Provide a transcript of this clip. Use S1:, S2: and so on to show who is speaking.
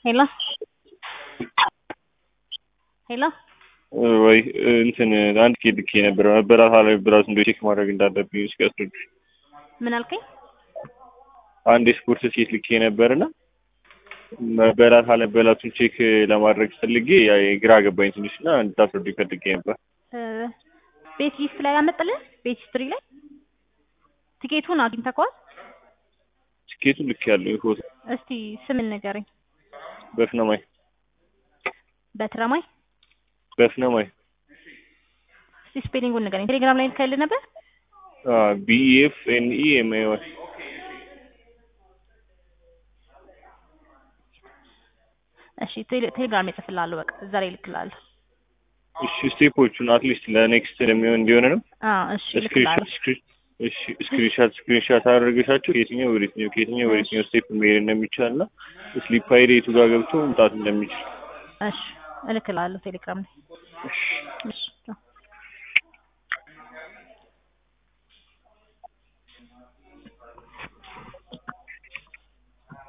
S1: ሄሎ ሄሎ
S2: ወይ እንትን አንድ ኬድ ልኬ ነበር መበላት አለመበላቱ እንደ ቼክ ማድረግ እንዳለብኝ እስኪ አስረዱኝ።
S1: ምን አልከኝ?
S2: አንድ የስፖርት ሴት ልኬ ነበርና መበላት አለመበላቱን ቼክ ለማድረግ ፈልጌ ያ ግራ ገባኝ ትንሽ እና እንድታስረዱኝ ፈልጌ ነበር።
S1: ቤት ሊስት ላይ አመጣልህ? ቤት ሂስትሪ ላይ ቲኬቱን አግኝተኸዋል?
S2: ትኬቱን ልክ ያለው ፎቶ
S1: እስቲ ስምን ንገረኝ።
S2: በፍነማይ
S1: በትረማይ
S2: በፍነማይ
S1: እስቲ ስፔሊንጉን ንገረኝ። ቴሌግራም ላይ ልከልህ ነበር?
S2: ቢኤፍ ኤንኢ ኤምኤ ዋይ
S1: እሺ ቴሌ- ቴሌግራም ላይ እጽፍልሃለሁ። በቃ እዛ ላይ እልክልሃለሁ።
S2: እሺ ስቴፖቹን አትሊስት ለኔክስት ለሚሆን እንዲሆን ነው።
S1: አዎ እሺ እልክልሃለሁ።
S2: ስክሪንሻት ስክሪንሻት አደረገሻቸው ከየትኛው ወደ የትኛው ከየትኛው ወደ የትኛው ስቴፕ መሄድ እንደሚቻል እና ስሊፕ ሀይል የቱ ጋር ገብቶ መምጣት እንደሚችል
S1: እሺ እልክልሃለሁ ቴሌግራም ላይ
S2: እሺ
S1: እሺ ቻው።